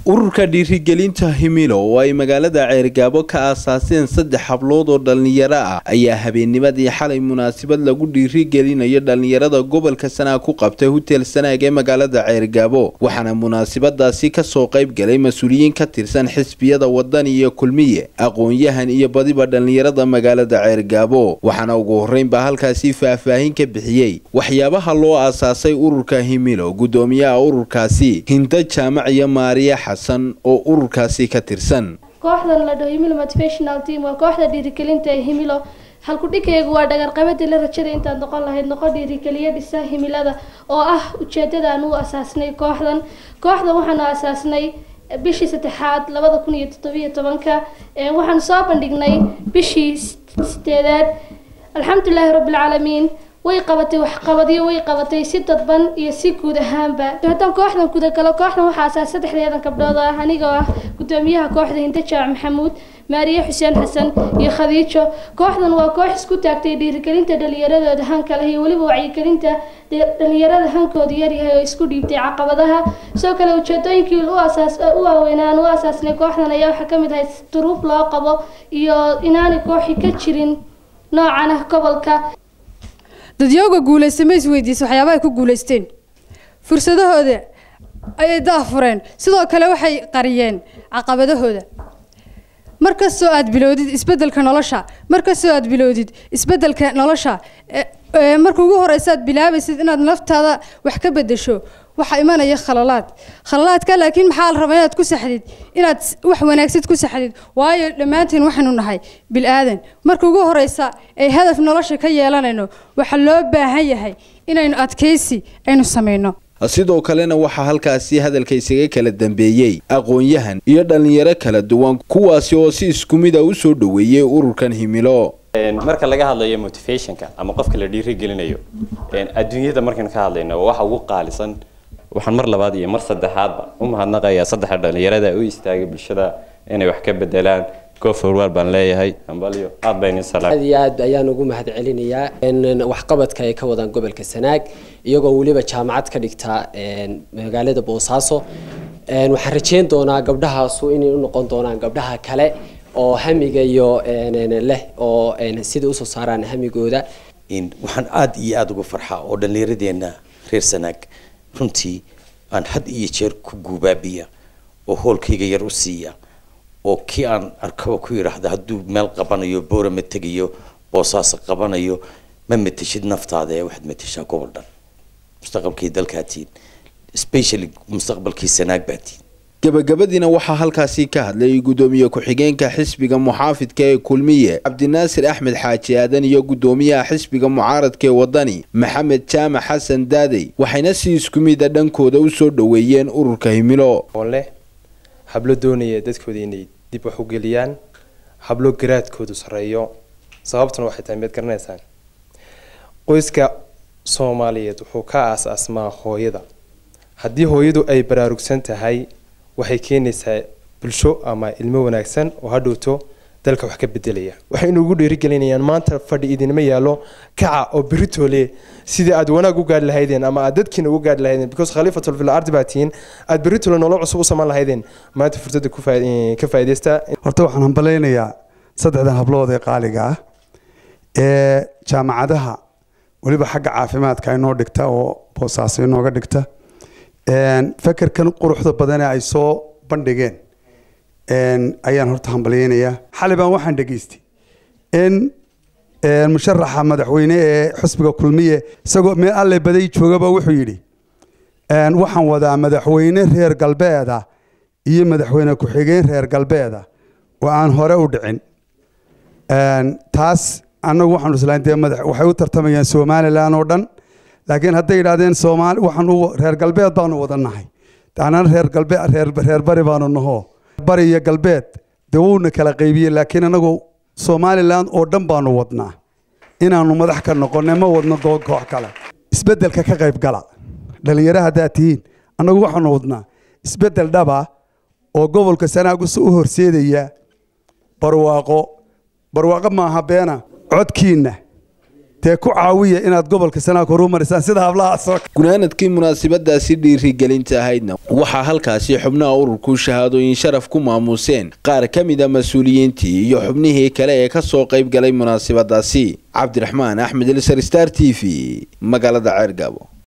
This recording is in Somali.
ururka dhiirigelinta himilo oo ay magaalada ceergaabo ka aasaaseen saddex hablood oo dhallinyaro ah ayaa habeennimadii xalay munaasabad lagu dhiirigelinayo dhallinyarada gobolka sanaag ku qabtay hotel sanaag ee magaalada ceergaabo waxaana munaasabadaasi kasoo qayb galay mas-uuliyiin ka tirsan xisbiyada wadani iyo kulmiye aqoon-yahan iyo badiba dhallinyarada magaalada ceergaabo waxaana ugu horreynbaa halkaasi faahfaahin ka bixiyey waxyaabaha loo aasaasay ururka himilo gudoomiyaha ururkaasi hinda jaamac iyo maariya xasan oo ururkaasi ka tirsan kooxdan la dhaho himilo motivational team waa kooxda dhiirigelinta ee himilo halkudhigaygu waa dhagarqabadii la rajada intaad noqon lahayd noqon dhiirigeliya dhisa himilada oo ah ujeedadaan u asaasnay kooxdan kooxdan waxaanu asaasnay bishii saddexaad labada kun iyo toddobiyo tobanka waxaanu soo bandhignay bishii sideedaad alxamdulilaahi rabbilcaalamiin way qabatay waxqabadyo way qabatay si dadban iyo si guud ahaanba haddaan kooxdan gudagalo kooxdan waxaa asaas saddexdeedan gabdhood ah anigoo ah gudoomiyaha kooxda hinda jaac maxamuud maariye xuseen xasan iyo khadiijo kooxdan waa koox isku taagtay dhiirigelinta dhallinyaradooda hanka leh iyo weliba wacyigelinta dhallinyarada hankooda yaryahay oo isku dhiibtay caqabadaha sidoo kale ujeedooyinkii u asaas u waaweynaan u asaasnay kooxdan ayaa waxaa kamid ahay duruuf loo qabo iyo inaanay kooxi ka jirin noocan ah gobolka dadyooga guulaysta ma isweydiisa waxyaabaha ay ku guulaysteen fursadahooda ayay daafureen sidoo kale waxay qariyeen caqabadahooda mar kastoo aad bilowdid isbedelka nolosha mar kastoo aad bilowdid isbedelka nolosha marka ugu horeysa aad bilaabaysid inaad naftaada wax ka bedesho waxaa imanaya khalalaad khalalaadka laakiin maxaa la rabaa inaad ku saxdid inaad wax wanaagsid ku saxdid waayo dhammaanteen waxaynu nahay bil-aadan marka ugu horeysa ay hadaf nolosha ka yeelanayno waxaa loo baahan yahay inaynu adkaysi aynu samayno sidoo kalena waxaa halkaasi hadalka isaga kala dambeeyey aqoon-yahan iyo dhallinyaro kala duwan kuwaasi oo si isku mid a usoo dhoweeyey ururkan himilo marka laga hadlayo motivationka ama qofka la dhiirigelinayo adduunyada markaynu ka hadlayno waa waxa ugu qaalisan waxaan mar labaad iyo mar saddexaadba u mahadnaqayaa saddexa dhallinyarada u istaagay bulshada inay wax ka bedelaan goforwar baan leeyahay ambalyo aad bayni salaam aad iyo aad ayaan ugu mahad celinayaa waxqabadka ay ka wadaan gobolka sanaag iyagoo weliba jaamacad ka dhigta magaalada boosaaso waxaan rajeyn doonaa gabdhahaasu inay u noqon doonaan gabdhaha kale oo hamiga iyo leh oo sida usoo saaraan hamigooda waxaan aada iyo aada uga farxaa oo dhallinyaradeenna reer sanaag runtii aan had iyo jeer ku guubaabiya oo hoolkayga yar u siiya oo kii aan arkaba ku yidhaahda hadduu meel qabanayo boora ma tegayo boosaasa qabanayo ma mateshid naftaada ee waxaad mateshaa gobol dhan mustaqbalkii dalkaatiin specially mustaqbalkii sanaag baatiin gabagabadiina waxaa halkaasi ka hadlay gudoomiye ku-xigeenka xisbiga muxaafidka ee kulmiye cabdinaasir axmed xaaji aadan iyo gudoomiyaha xisbiga mucaaradka ee wadani maxamed jaamac xasan daadey waxayna si isku mida dhankooda usoo dhoweeyeen ururka himilo leh hablo doonaya dadkooda inay dib wax u geliyaan hablo garaadkoodu sarreeyo sababtuna waxay tahay miyaad garanaysaan qoyska soomaaliyeed wuxuu ka aas-aasmaa hooyada haddii hooyadu ay baraarugsan tahay waxay keenaysaa bulsho ama ilmo wanaagsan oo hadhowto dalka wax ka bedelaya waxaynu ugu dhiirigelinayaan maanta fadhi idinma yaallo kaca oo beritoole sidii aad wanaag u gaadhi lahaydeen ama aad dadkiina ugu gaadhi lahaydeen because khaliifatul fil ardi baa tihiin aad beritoole nolol cusub u saman lahaydeen maanta fursadda ka faa'iidaysta horta waxaan hambalaynayaa saddexdan hablood ee qaaliga ah ee jaamacadaha weliba xagga caafimaadka inoo dhigta oo boosaaso inooga dhigta fekerkan quruxda badane ay soo bandhigeen ayaan horta hambalyeynayaa xali baan waxaan dhegaystay in musharaxa madaxweyne ee xusbiga kulmiye isagoo meel alle baday joogaba wuxuu yidhi waxaan wadaa madaxweyne reer galbeeda iyo madaxweyne ku-xigeen reer galbeeda oo aan hore u dhicin taas annagu waxaanu islayn dee madax waxay u tartamayaan somalilan oo dhan laakiin hadday yidhahdeen soomaali waxaan u reer galbeed baanu wada nahay anana reer galbeed reer reer bari baanu naho bari iyo galbeed dee wuuna kala qaybiyey laakiin anagu somalilan oo dhan baanu wadnaa inaanu madax ka noqonay ma wadno koox kale isbeddelka ka qayb gala dhallinyaro haddaad tihiin annagu waxaanu wadnaa isbeddel dhaba oo gobolka sanaagus u horseedaya barwaaqo barwaaqo maaha beena codkiinna dee ku caawiya inaad gobolka sanaag horumarisaan sida hablahaasoo gunaanadkii munaasabadaasi dhiirigelinta ahaydna waxaa halkaasi xubnaha ururku shahaadooyin sharaf ku maamuuseen qaar ka mid a mas-uuliyiintii iyo xubnihii kale ee ka soo qayb galay munaasabadaasi cabdiraxmaan axmed elsar star t v magaalada ceergaabo